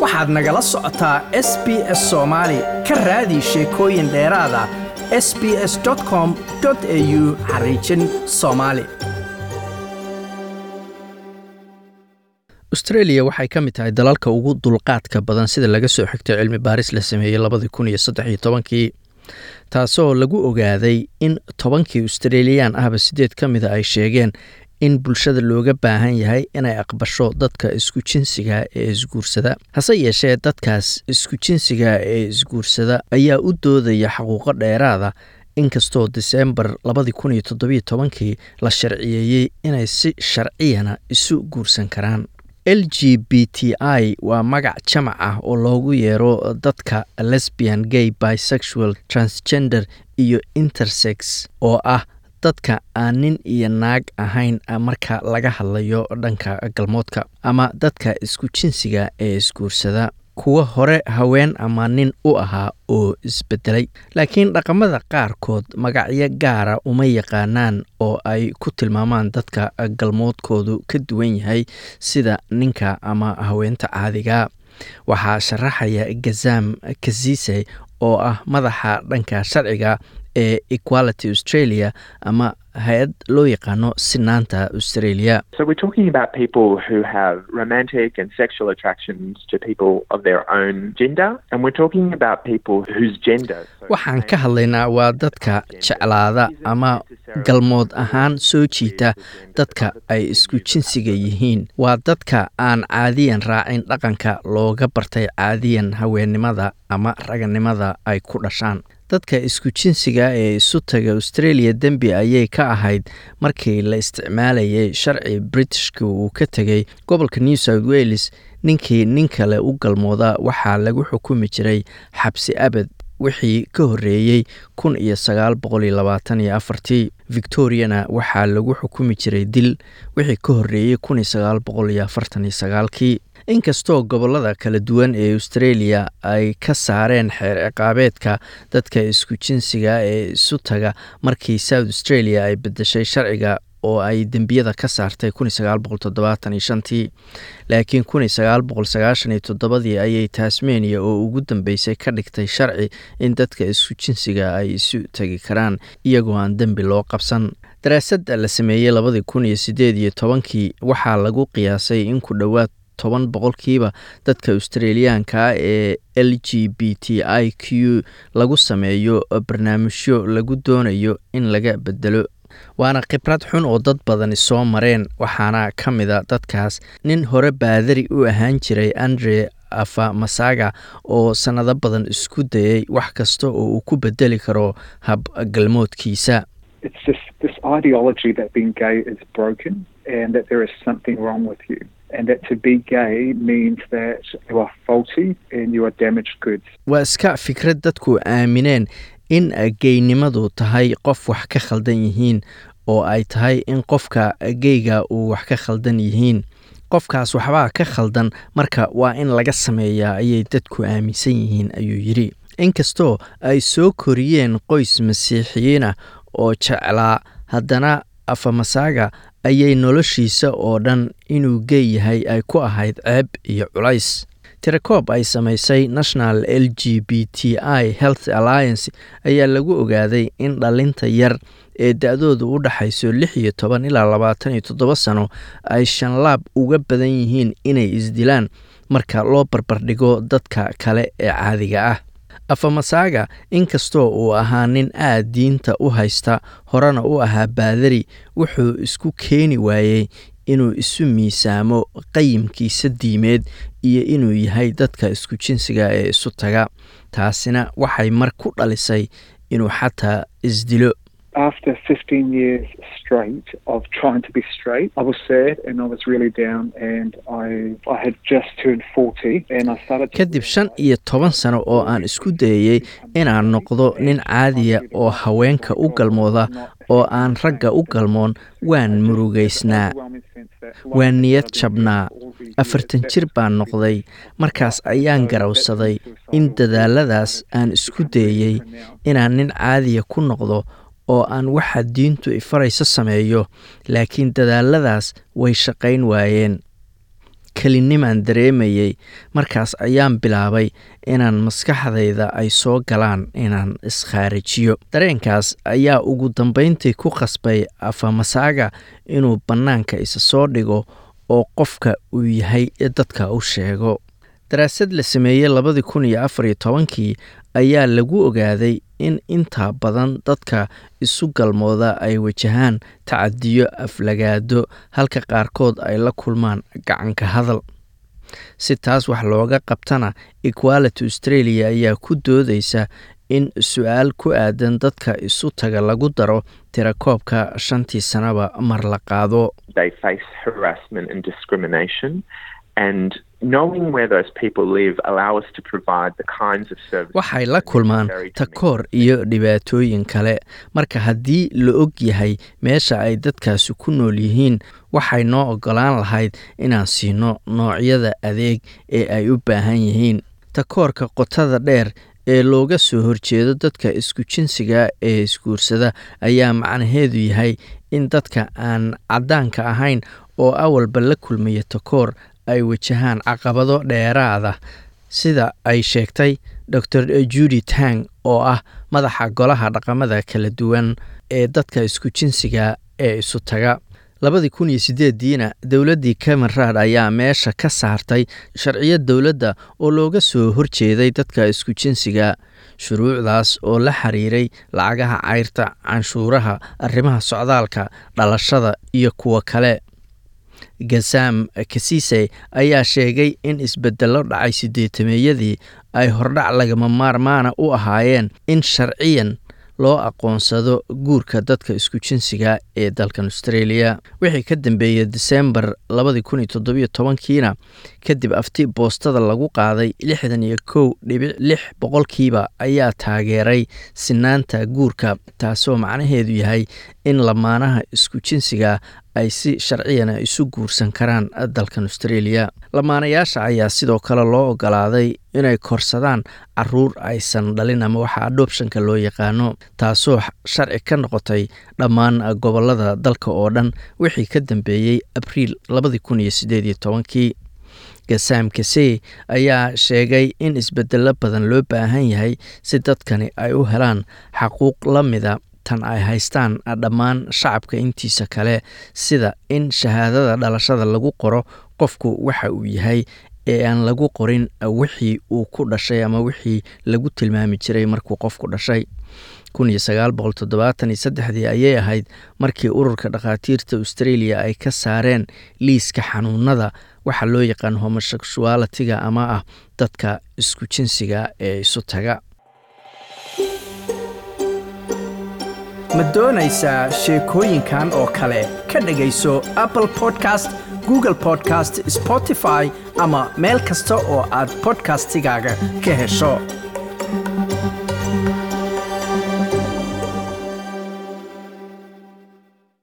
waxaad nagala socotaa s b s soomaali ka raadi sheekooyin dheeraada s b s com au xariijin soomaali austreeliya waxay ka mid tahay dalalka ugu dulqaadka badan sida laga soo xigtay cilmi baaris la sameeyey labadii kun iyo saddex iyo tobankii taasoo lagu ogaaday in tobankii australiyaan ahba sideed ka mida ay sheegeen in bulshada looga baahan yahay inay aqbasho dadka isku jinsiga ee isguursada hase yeeshee dadkaas isku jinsiga ee isguursada ayaa u doodaya xaquuqo dheeraada inkastoo diseembar labadii kun iyo toddobiyo tobankii la sharciyeeyey inay si sharciyana isu guursan karaan l g b t i waa magac jamac ah oo loogu yeero dadka lesbian gay bisexual transgender iyo intersex oo ah dadka aan nin iyo naag ahayn marka laga hadlayo dhanka galmoodka ama dadka isku jinsiga ee isguursada kuwa hore haween ama nin u ahaa oo isbedelay laakiin dhaqamada qaarkood magacyo gaara uma yaqaanaan oo ay ku tilmaamaan dadka galmoodkoodu ka duwan yahay sida ninka ama haweenta caadiga waxaa sharaxaya gazam kazise oo ah madaxa dhanka sharciga ee equality australia ama hay-ad loo yaqaano sinaanta australia So we're talking about people who have romantic and sexual attractions to people of their own gender, and we're talking about people whose gender. waxaan ka hadlaynaa waa dadka jeclaada ama galmood ahaan soo jiita dadka ay isku jinsiga yihiin waa dadka aan caadiyan raacin dhaqanka looga bartay caadiyan haweennimada ama raganimada ay ku dhashaan dadka isku jinsiga ee isu taga australia dembi ayay ka ahayd markii la isticmaalayay sharci britishka uu ka tegay gobolka new south wales ninkii nin kale u galmooda waxaa lagu xukumi jiray xabsi abad wixii ka horreeyey kun iyo sagaal boqol iyo labaatan iyo afartii victoriana waxaa lagu xukumi jiray dil wixii ka horreeyey kun iyo sagaal boqol iyo afartan iyo sagaalkii inkastoo gobolada kala duwan ee australia ay ka saareen xeer ciqaabeedka dadka isku jinsiga ee isu taga markii south australia ay bedeshay sharciga oo ay dembiyada ka saartay tii laakiin ii ayay tasmania oo ugu dambeysay ka dhigtay sharci in dadka isku jinsiga ay isu tegi karaan iyagoo aan dembi loo qabsan daraasadda la sameeyey labadii kun iyo sideed iyo tobankii waxaa lagu qiyaasay in ku dhowaad toban boqolkiiba dadka australiyaanka ee l g b t i q lagu sameeyo barnaamijyo lagu doonayo in laga bedelo waana khibrad xun oo dad badani soo mareen waxaana ka mida dadkaas nin hore baadari u ahaan jiray andre afa masaga oo sannado badan isku dayay wax kasta oo uu ku bedeli karo habgalmoodkiisa It's just this ideology that being gay is broken and that there is something wrong with you. And that to be gay means that you are faulty and you are damaged goods. waa iska fikrad dadku aamineen in geynimadu tahay qof wax ka khaldan yihiin oo ay tahay in qofka geyga uu wax ka khaldan yihiin qofkaas waxbaa ka khaldan marka waa in laga sameeyaa ayay dadku aaminsan yihiin ayuu yidhi inkastoo ay soo koriyeen qoys masiixiyiinah oo jeclaa haddana afamasaga ayay noloshiisa oo dhan inuu gey yahay ay ku ahayd ceeb iyo culays tirakoob ay samaysay national l g b t i health alliance ayaa lagu ogaaday in dhalinta yar ee da-dooda u dhaxayso lix iyo toban ilaa labaatan iyo toddoba sano ay shanlaab uga badan yihiin inay isdilaan marka loo barbardhigo dadka kale ee caadiga ah afamasaga inkastoo uu ahaa nin aad diinta u haysta horena u ahaa baadari wuxuu isku keeni waayey inuu isu miisaamo qayimkiisa diimeed iyo inuu yahay dadka isku jinsiga ee isu taga taasina waxay mar ku dhalisay inuu xataa isdilo After 15 years straight of trying to be straight, I was sad and I was really down and I I had just turned 40 and I started to kadib shan iyo toban sano oo aan isku dayayey inaan noqdo nin caadiya oo haweenka u galmooda oo aan ragga u galmoon waan murugaysnaa waan niyad jabnaa afartan jir baan noqday markaas ayaan garawsaday in dadaaladaas aan isku dayey inaan nin caadiya ku noqdo oo aan waxa diintu ifarayso sameeyo laakiin dadaaladaas way shaqayn waayeen kelinimaan dareemayay markaas ayaan bilaabay inaan maskaxdayda ay soo galaan inaan iskhaarijiyo dareenkaas ayaa ugu dambayntii ku qasbay afamasaaga inuu bannaanka isa soo dhigo oo qofka uu yahay dadka u sheego daraasad la sameeyey labadii kun iyo afar iyo tobankii ayaa lagu ogaaday in intaa badan dadka isu galmooda ay wajahaan tacadiyo aflagaado halka qaarkood ay la kulmaan gacanka hadal si taas wax looga qabtana equality australia ayaa ku doodaysa in su-aal ku aadan dadka isu taga lagu daro tirakoobka shantii sanaba mar la qaado waxay la kulmaan takoor iyo dhibaatooyin kale marka haddii la og yahay meesha ay dadkaasi ku nool yihiin waxay noo ogolaan lahayd inaan siino noocyada adeeg ee ay u baahan yihiin takoorka qotada dheer ee looga soo horjeedo dadka isku jinsiga ee isguursada ayaa macnaheedu yahay in dadka aan caddaanka ahayn oo awalba la kulmaya takoor ay wajahaan caqabado dheeraada sida ay sheegtay dor judy tang oo ah madaxa golaha dhaqamada kala duwan ee dadka isku jinsiga ee isu taga labadii kun iyo sideediina dowladdii camerad ayaa meesha ka saartay sharciyad dowladda oo looga soo horjeeday dadka isku jinsiga shuruucdaas oo la xiriiray lacagaha cayrta canshuuraha arrimaha socdaalka dhalashada iyo kuwo kale gasam kasise ayaa sheegay in isbedello dhacay sideetameeyadii ay hordhac lagama maarmaana u ahaayeen in sharciyan loo aqoonsado guurka dadka isku jinsiga ee dalkan australia wixii ka dambeeyey disembar labadii kun iyo toddobiyo tobankiina kadib afti boostada lagu qaaday lixdan iyo kow dhibic lix boqolkiiba ayaa taageeray sinaanta guurka taasoo macnaheedu yahay in lamaanaha isku jinsiga ay si sharciyana isu guursan karaan dalkan australia lamaanayaasha ayaa sidoo kale loo ogolaaday inay korsadaan caruur aysan dhalin ama waxa adoptionka loo yaqaano taasoo sharci ka noqotay dhammaan gobolada dalka oo dhan wixii ka dambeeyey abriil labadii kun iyo sideed iyo tobankii gasam kase ayaa sheegay in isbedelo badan loo baahan yahay si dadkani ay u helaan xaquuq la mida tan ay haystaan dhammaan shacabka intiisa kale sida in shahaadada dhalashada lagu qoro qofku waxa uu yahay ee aan lagu qorin wixii uu ku dhashay ama wixii lagu tilmaami jiray markuu qofku dhashay dii ayay ahayd markii ururka dhakhaatiirta australia ay ka saareen liiska xanuunada waxa loo yaqaan homosexualitiga ama ah dadka isku jinsiga ee isu taga ma doonaysaa sheekooyinkan oo kale ka dhegayso apple podcast google podcast spotify ama meel kasta oo aad bodkastigaaga ka hesho